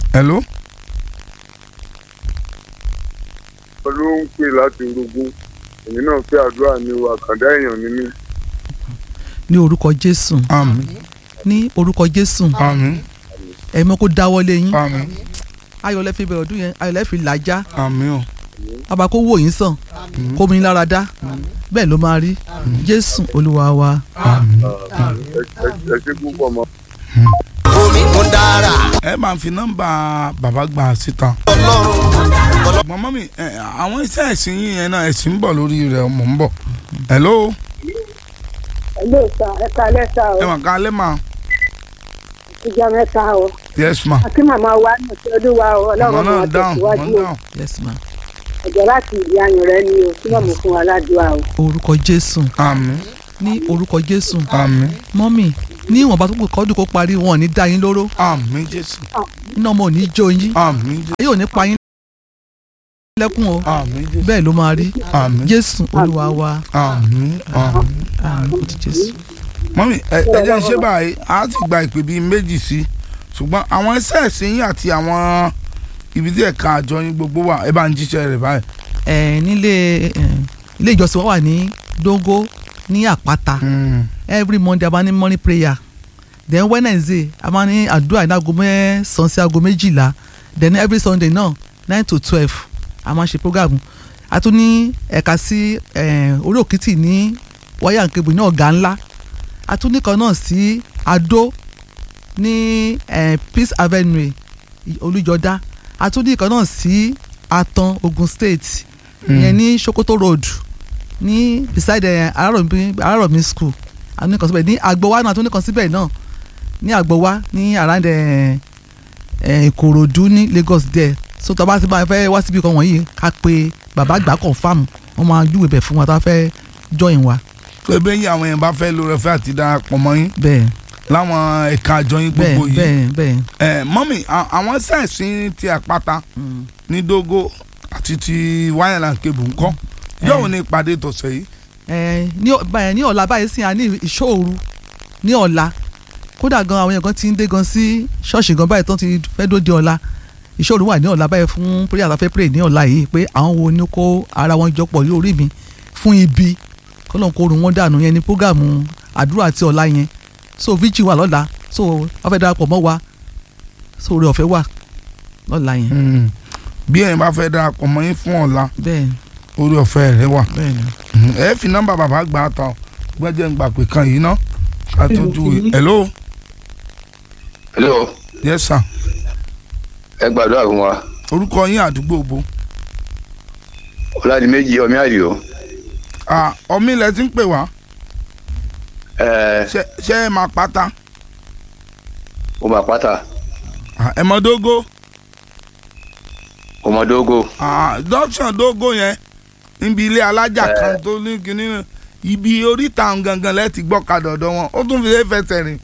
hello ló ń pè láti orogún èmi náà fẹ́ àdúrà ní o àkàndá èèyàn ní mí. ní orúkọ jésù àmín ní orúkọ jésù àmín ẹ̀mọ́ kó dáwọ́lé yín àmín ayọ̀lẹ́ fi bẹ̀rẹ̀ ọdún yẹn ayọ̀lẹ́ fi làjá àmín o bàbá kó wò yín sàn kó mi lára dá bẹ́ẹ̀ ló máa rí jésù olúwa wa àmín. ẹ ẹ ṣe púpọ̀ mọ́. omi ń dára ẹ máa fi nọ́mbà bàbá gbà síta. ọlọ́run ṣùgbọ́n mọ́mí ẹ, àwọn iṣẹ́ ẹ̀sìn yín yẹn náà ẹ̀sìn ń bọ̀ lórí rẹ̀ mò ń bọ̀. hello Hello sir, ẹ kalẹ́ sá o, ẹ mà ká lẹ́ mà ìjà mẹ́ta o. yes ma. Àti màmá wa ní ọ̀sẹ̀ ọdún wa o, ọmọ ọlọ́run náà máa dáhùn ọmọ tẹ̀síwájú o. dáhùn. yes ma Ẹ̀jẹ̀ láti ìdí ayùn rẹ ni o, tí màmú fún wa ládùúgbà o. orúkọ jésù àmín ní orúkọ jésù àmín mọ́mì ní ìwọ̀nba tó kù kọ́dún kó parí wọn ò ní dá yín lóró àmín jésù iná ọmọ ò ní jó yín àmín jésù ayé ò ní pa yín lẹ́kùn o àmín jésù bẹ́ẹ̀ ló máa rí àmín jésù olúwa wa àmín àmín. àmín ti jésù. mọ́mí ẹ ẹ jẹ́ ń ṣe báyìí a ti gba ìpè bíi méjì sí ṣùgbọ́n àwọn iṣẹ́ ẹ̀sìn yín àti àwọn ibi tí ẹ̀ka àjọ yín gbogbo wà ẹ bá ń jíṣẹ́ rẹ̀ báyìí. ẹ nílé ẹ, ilé ìjọsìn wa wà ní dógó ní àpáta Mm. every monday a máa ní morning prayer then wednesday a máa ní àdúrà ní aago mẹ́sàn-án sí aago méjìlá then every sunday náà nine to twelve a máa ṣe program a tún ní ẹ̀ka sí ẹ, orí òkìtì ní wáyà nkebù ní ọ̀gá ńlá a tún ní kan náà sí adó ní ẹ, peace avenue olújọdá a tún ní kan náà sí atan ogun state ìyẹn ní sokoto road ní beside ẹ, arárọ̀mí arárọ̀mí school a ní kan síbẹ̀ ní agbowa náà a tún ní kan síbẹ̀ náà ní agbowa ní around ẹ, ẹ, ìkòròdú ní lagos there so tó bá ti bá fẹ́ wá síbi kan wọ̀nyí ká pe bàbá àgbà confam wọ́n máa júwe bẹ̀ fún wa tó bá fẹ́ join wa pé bẹ́ẹ̀ yín àwọn yẹn bá fẹ́ lórí ẹ̀fẹ́ àti darapọ̀ mọ́ yín bẹ́ẹ̀ láwọn ẹ̀ka àjọ yín bẹ́ẹ̀ gbogbo yìí. bẹ́ẹ̀ bẹ́ẹ̀. ẹ mọ́mí à- àwọn iṣẹ́ ẹ̀sìn ti àpáta Mm. ní dógó àti ti wáyàlá kébù ńkọ́ yóò ní ìpàdé tọ̀sẹ̀ yìí. ẹ ní ọ- báyìí ní ọ̀la báyìí sí à ní ìṣòro ní ọ̀la kódà gan àwọn èèyàn kan ti ń dé gan sí ṣọ́ọ̀ṣì gan báyìí tó ti fẹ́ dóde ọ̀la ìṣòro wà ní ọ̀la báyìí fún prayer àtàfẹ́ pray ní ọ̀la yìí pé àwọn wo ni kó ara wọn jọ pọ̀ lórí mi fún ibi kọ́lọ́n kó run wọn dànù yẹn ní prógàmù àdúrà àti ọ̀la yẹn so vigil wà lọ́la so wọ́n fẹ́ darapọ̀ mọ́ wa so oore ọ̀fẹ́ wà lọ́la yẹn bí ẹ̀yin bá fẹ́ darapọ̀ mọ́ yín fún ọ̀la bẹ́ẹ̀ orí ọ̀fẹ́ rẹ wà. bẹ́ẹ̀ ni. ẹ fi nọ́mbà bàbá gbà á ta ọ gbẹ́jẹ́ ń gbà pé kan yìí ná ká tó ju hello hello yes sir ẹ gbàdúrà fún wa orúkọ yín àdúgbò bo ọládìméjì ọmí àdìo Ah, ọmí ilẹ̀ ti ń pè wá ẹ ṣe ṣe ẹ máa pátá ọmọ àpáta Ah, ẹ mọ dógó ọmọdógó Ah, junction dógó yẹn níbi ilé alájà kan tó ní kinní náà ibi oríta ọ̀hún gangan lẹ́ẹ̀tì gbọ́kadà ọ̀dọ̀ wọn ó tún fi lè fẹsẹ̀ rìn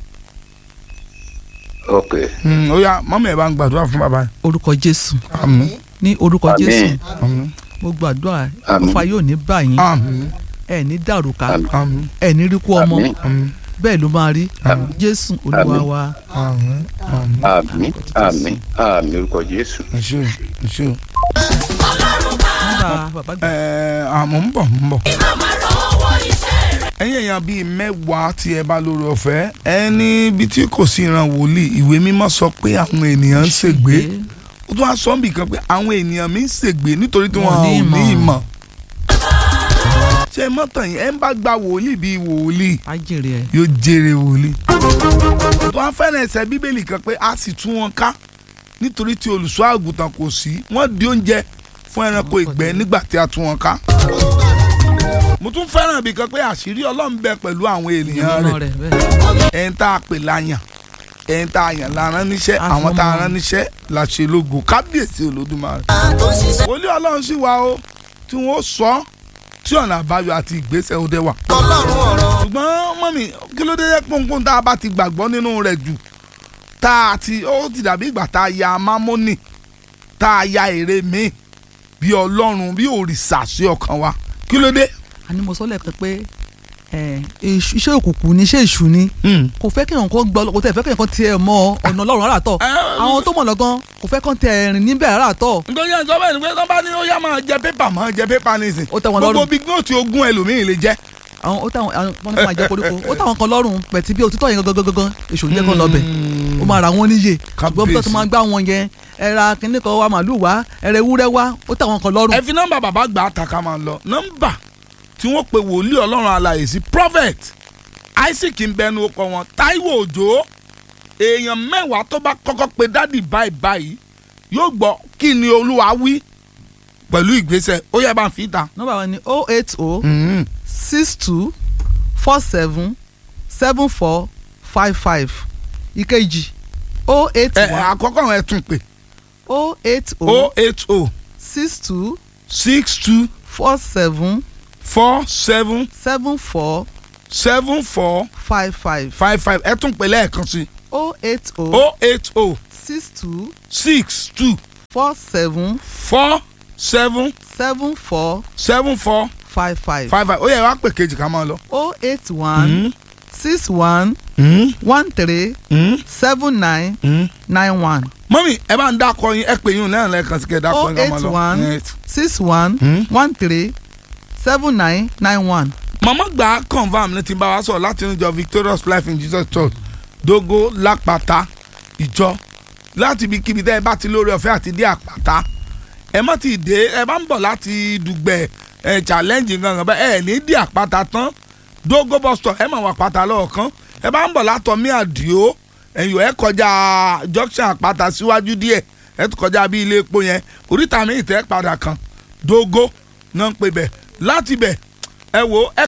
ok Hmm, ó yá mọ́mí ẹ̀ bá ń gbàdúrà fún bàbá yìí. orúkọ jésù àmín ní orúkọ Àmín. jésù àmín gbogbo àdúrà Àmín. ọfà yóò ní báyìí àmín ẹ ní dàrúkà Àmín. àmín ẹ ní ríkú ọmọ Àmín. àmín bẹ́ẹ̀ ló máa rí Àmín. jésù olúwa Àmín. wa àmín àmín àmín àmín àmín orúkọ jésù. ẹ ṣé o ẹ ṣé o. nígbà bàbá gbà Ẹ, àmọ́ ń bọ̀ ń bọ̀. ẹ̀yin èèyàn bíi mẹ́wàá tí ẹ bá lórí ọ̀fẹ́ ẹ ní ibi tí kò sí ìran wòlíì ìwé mímọ́ sọ pé àwọn ènìyàn ń ṣègbé ó tún wá sọ níbi kan pé àwọn ènìyàn mi ń ṣègbé nítorí tí wọn Wọn ò ní ní ìmọ̀. ìmọ̀. ṣé mọ́tàn yìí ẹ ń bá gba wòlíì bíi wòlíì á jèrè ẹ yóò jèrè wòlíì. tó wá fẹ́ràn ẹsẹ̀ bíbélì kan pé a sì tú wọn ká nítorí tí olùṣọ́ àgùntàn kò sí wọ́n di oúnjẹ fún ẹranko ìgbẹ́ nígbà tí a tú wọn ká. mo tún fẹ́ràn ibì kan pé àṣírí ọlọ́run bẹ pẹ̀lú àwọn ènìyàn ìmọ̀ rẹ̀ rẹ bẹ́ẹ̀ ẹ̀ń tá a pè láyàn ẹ̀ń tá a yàn la rán níṣẹ́ A àwọn fún tá a wọn. rán níṣẹ́ la ṣe lógo kábíyèsí olódùmarè. wòlíì ọlọ́run sì wá o tí wọ́n sọ tí ọ̀nà àbáyọ àti ìgbésẹ̀ òde wà ọlọ́run ọ̀rọ̀ ṣùgbọ́n mọ́mí kí ló dé jẹ́ pọ́npọ́n tá a bá ti gbàgbọ́ nínú rẹ̀ jù tá a ti ó ti dàbí ìgbà tá a ya mámọ́nì tá a ya èrè míì bí ọlọ́run bí òrìṣà sí ọkàn wa kí ló dé. àní mo sọ lẹ́ẹ̀kan pé ẹ, èṣù- iṣẹ́ òkùnkùn ni iṣẹ́ èṣù ni kò fẹ́ kéèyàn kan gbọ́ kò tẹ̀ fẹ́ kéèyàn kan tiẹ̀ mọ ọ̀nà ọlọ́run rárá tọ̀ Ẹ, àwọn tó mọ̀ lọ́gán kò fẹ́ kàn tẹ̀ rìn níbẹ̀ rárá tọ̀ nítorí ẹ̀ sọ bẹ́ẹ̀ ni pé tó bá ní ó yá máa jẹ pépà máa jẹ pépà nísìn Ó tẹ́ wọn gbogbo lọ́rùn. bí gbóòtù ogún ẹlòmíì lè jẹ. àwọn ó táwọn àwọn wọn ní kó máa jẹ koríko ó táwọn kan lọ́rùn pẹ̀tí bí òtítọ́ yẹn gangan gangan èṣù ní jẹ́ kán lọ bẹ̀ ó máa ra wọn níyè ṣùgbọ́n bí tó ti máa gbá wọn yẹn ẹ ra kínní kan wá màálù wá ẹ rẹ ewúrẹ́ wá ó táwọn kan lọ́rùn ẹ fi nọ́mbà bàbá gbà á ta ká máa lọ nọ́mbà tí wọ́n pe wòlíì ọlọ́run alààyè sí prophet isaac ń bẹnu ọkọ wọn taiwo òjò èèyàn mẹ́wàá tó bá kọ́kọ́ pe dádì báyìí báyìí yóò gbọ́ kí ni olúwa wí pẹ̀lú ìgbésẹ̀ ó yẹ bá ń fi ta. nọ́mbà wọn ni oh eight oh six two four seven seven four five five ìkejì oh eight ẹ one àkọ́kọ́ wọn ẹ tún pè oh eight o oh eight o six two six two four seven four seven seven four seven four five five five five ẹ tún pè lẹ́ẹ̀kan sí oh eight oh o eight o six two six two four seven four seven seven four seven four five five five five ó yẹ wá pè kejì ká máa lọ. oh eight one six one one three seven nine nine one mọ́mí ẹ bá ń dákọ yín ẹ pè yín lẹ́yìn lẹ́ẹ̀kan sí kẹ́ ẹ dákọ oh yín ká máa eight lọ. one Yes. six one one three seven nine nine one. màmá gbà á confam ní ti bá wa sọ̀rọ̀ láti inú ìjọ victorious life in jesus church dogo lápáta ìjọ láti ibikíbi tẹ́ ẹ bá ti lórí ọ̀fẹ́ àti dé àpáta ẹ má ti dé ẹ bá ń bọ̀ láti dùgbẹ̀ ẹ challenge gangan bẹ́ẹ̀ ẹ ní dé àpáta tán dogo bus stop ẹ máa wà àpáta lọ́ọ̀kan ẹ bá ń bọ̀ látọ̀ mí àdìo ẹ̀yọ̀ ẹ kọjá junction àpáta síwájú díẹ̀ ẹ tún kọjá bí ilé epo yẹn oríta mi ìtẹ́ padà kan dogo náà ń pè bẹ̀ láti bẹ̀ ẹ wo ẹ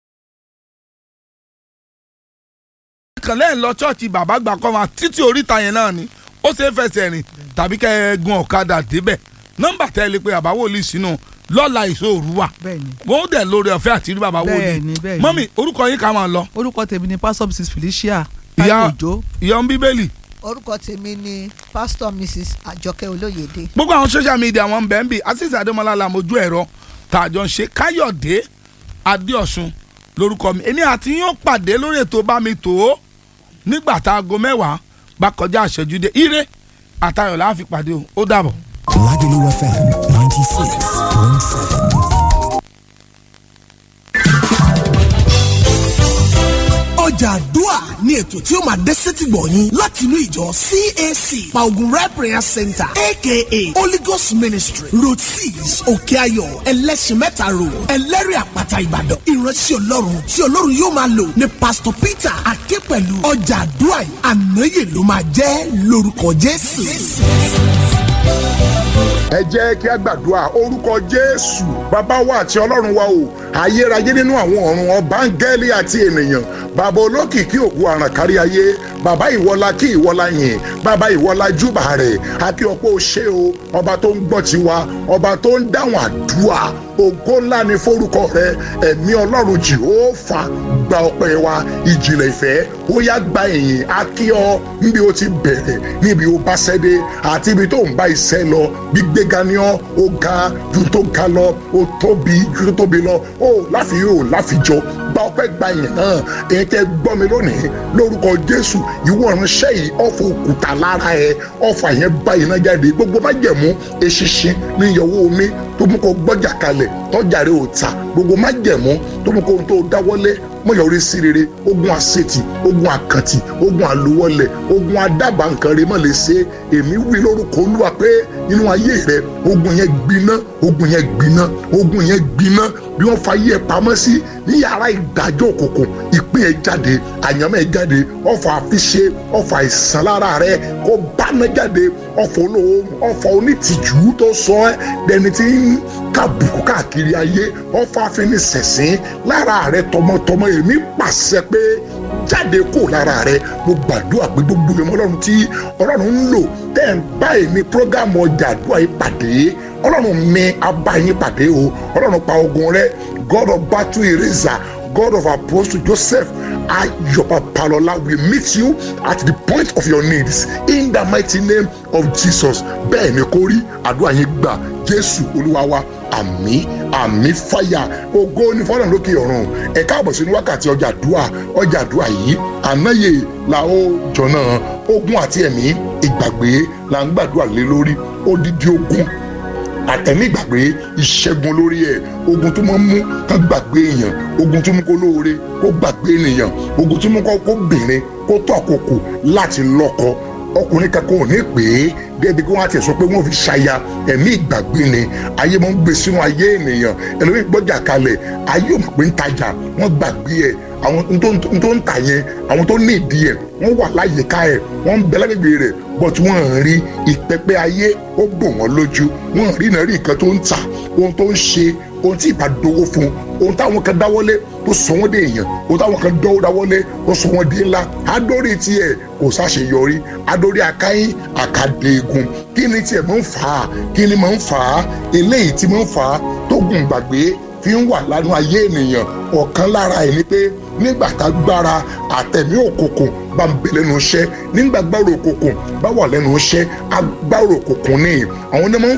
kàn lẹ́yìn lọ ṣọ́ọ̀ṣì bàbá gbà kọ́ máa títí oríta yẹn náà ni ó ṣe é fẹsẹ̀ rìn tàbí kẹ́ ẹ gun ọ̀kadà débẹ̀ nọ́mbà tẹ́ ẹ lè pe bàbá wòlíì sínú lọ́la ìṣòro wà bẹ́ẹ̀ni wọ́n dẹ̀ lórí ọ̀fẹ́ àti rí bàbá wòlíì bẹ́ẹ̀ni bẹ́ẹ̀ni mọ́mì orúkọ yín ká máa lọ orúkọ tèmi ni pastor mrs felicia Ìyá- táyọ̀ òjó ìyá ń bíbélì orúkọ tèmi ni pastor mrs àjọkẹ́ olóyèdè gbogbo àwọn social media wọn bẹ́ẹ̀ ń bì asis adémọlá làmójú ẹ̀rọ tààjọ ń ṣe káyọ̀dé adéọ̀sùn lórúkọ mi èmi àti yín ó pàdé lórí ètò bá mi tò ó nígbà tá aago mẹ́wàá bá kọjá àṣẹjú dé ire àtayọ̀ la fi pàdé o ó dàbọ̀. Lagelu FM 96.7. ọjà àdúà ní ètò tí ó máa dé sétí gbọ̀nyìn láti inú ìjọ CAC Paugunre prayer center aka Holy Ghost ministry road six òkè ayọ̀ ẹlẹ́sìn mẹ́ta road ẹlẹ́rìí àpáta ìbàdàn ìránṣẹ́ ọlọ́run tí ọlọ́run yóò máa lò ní pastor peter aképẹ̀lú ọjà àdúà yìí ànáyè ló máa jẹ́ lórúkọ jésù. ẹ jẹ́ kí a gbàdúrà orúkọ jésù bàbá wa àti ọlọ́run wa o ayérayé nínú àwọn ọ̀run ọba áńgẹ́lì àti ènìyàn bàbá olókìkí ògùn àràn kárí ayé bàbá ìwọlá kí ìwọlá yìn bàbá ìwọlá júbà rẹ̀ àkí ọ̀pọ̀ ṣe o ọba tó ń gbọ́ tiwa ọba tó ń dáhùn àdúrà ògo ńlá ni forúkọ rẹ ẹ̀mí ọlọ́run jìhófà gba ọpẹ́ wa ìjìnlẹ̀ ìfẹ́ ó yá gba ìyìn akí ọ níbi ó ti bẹ̀rẹ̀ níbi ó bá ṣẹ́dé àti ibi tó ń bá iṣẹ́ lọ gbígbéga ni ọ́ ó ga ju tó ga lọ ó tóbi ju tó tóbi lọ ó láfi yóò láfijọ́ gba ọpẹ́ gba ìyìn náà èyí tẹ́ gbọ́ mi lónìí lórúkọ jésù ìwọ ìránṣẹ́ yìí ọ̀fọ̀ òkúta lára ẹ ọ̀fọ̀ àyẹn bá iná jáde gbogbo má jẹ̀mú eṣinṣin ní ìyọwó omi tó mú kó gbọ́jà kalẹ̀ tọ́jà rẹ̀ ò ta gbogbo má jẹ̀mú tó mú kó tó dáwọ́lé mọ̀yọ́rí sí rere ogun àṣetì ogun àkàntì ogun àlùwọlẹ̀ ogun adábàá nǹkan rẹ̀ mọ̀ lè ṣe èmi wí lórúkọ olúwa pé nínú ayé rẹ̀ ogun yẹn gbiná ogun yẹn gbiná ogun yẹn gbiná bí wọ́n fa yẹ pamọ́ sí ní yàrá ìdájọ́ òkùnkùn ìpín ẹ̀ jáde àyànmọ́ ẹ̀ jáde ọ̀fọ̀ àfiṣe ọ̀fọ̀ àìsàn lára rẹ̀ kó báná jáde ọ̀fọ̀ olówó ọ̀fọ̀ onítìjú tó sọ ẹ́ dẹni tí ń kàbùkù káàkiri ayé ọ̀fọ̀ àfinisẹ̀sìn lára rẹ̀ tọmọtọmọ èmi pàṣẹ pé jáde kó lára rẹ mo gbàdúrà pé gbogbo ìmọ̀ ọlọ́run tí ọlọ́run ń lò tẹ́ ń bá èmi prógámù ọjà àdúrà yìí pàdé ọlọ́run mi abá yín pàdé o ọlọ́run pa ogun rẹ god of battle eraser God of Apostle Joseph Ayo Papalola will meet you at the point of your needs in the mighty name of Jesus bẹ́ẹ̀ ni kó rí àdúrà yín gbà Jésù Olúwa wa àmì àmì fàyà ògo ní fọlọ́n lókè ọ̀run ẹ káàbọ̀ sínú wákàtí ọjà àdúrà ọjà àdúrà yìí ànáyè la ó jọ̀nà ogun àti ẹ̀mí ìgbàgbé là ń gbàdúrà lé lórí odidi ogun àtẹ̀mí ìgbàgbé ìṣẹ́gun lórí ẹ̀ ogun tó máa ń mú kán gbàgbé èèyàn ogun tó mú kó lóore kó gbàgbé ènìyàn ogun tó mú kó bìnrin kó tó àkókò láti lọ́kọ ọkùnrin kankan ò ní pè é débi kí wọ́n á ti sọ pé wọ́n fi ṣaya ẹ̀mí ìgbàgbé ni ayé máa ń gbé sínú ayé ènìyàn ẹlòmíì gbọ́jà kalẹ̀ ayé ò mọ̀ pé ń tajà wọ́n gbàgbé ẹ̀ àwọn tó ń tà yẹn àwọn tó ní ìdí ẹ̀ wọ́n wà láyìíká ẹ̀ wọ́n ń bẹ lágbègbè rẹ̀ bọ́t wọ́n ń rí ìpẹ́pẹ́ ayé ó bò wọ́n lójú wọ́n rí náà rí nǹkan tó ń tà ohun tó ń ṣe ohun tí ìbá dowó fún ohun táwọn kan dáwọ́lé tó sọ wọ́n dé èèyàn ohun táwọn kan dọ́wọ́ dáwọ́lé tó sọ wọ́n dé ńlá adórí tiẹ̀ kò ṣàṣeyọrí adórí akáyín àkàdéegun kí ni tiẹ̀ máa ń fà á kí ni máa ń fà á eléyìí tí máa ń fà á tó gùn gbàgbé fi ń wà lánàá ayé ènìyàn ọ̀kan lára ẹ̀ ni pé nígbà tá gbára àtẹ̀mí òkùnkùn bá ń bẹ lẹ́nu iṣẹ́ nígbà gbára òkùnkùn bá wà lẹ́nu iṣẹ́ agbára òkùnkùn ni àwọn onímọ̀ ń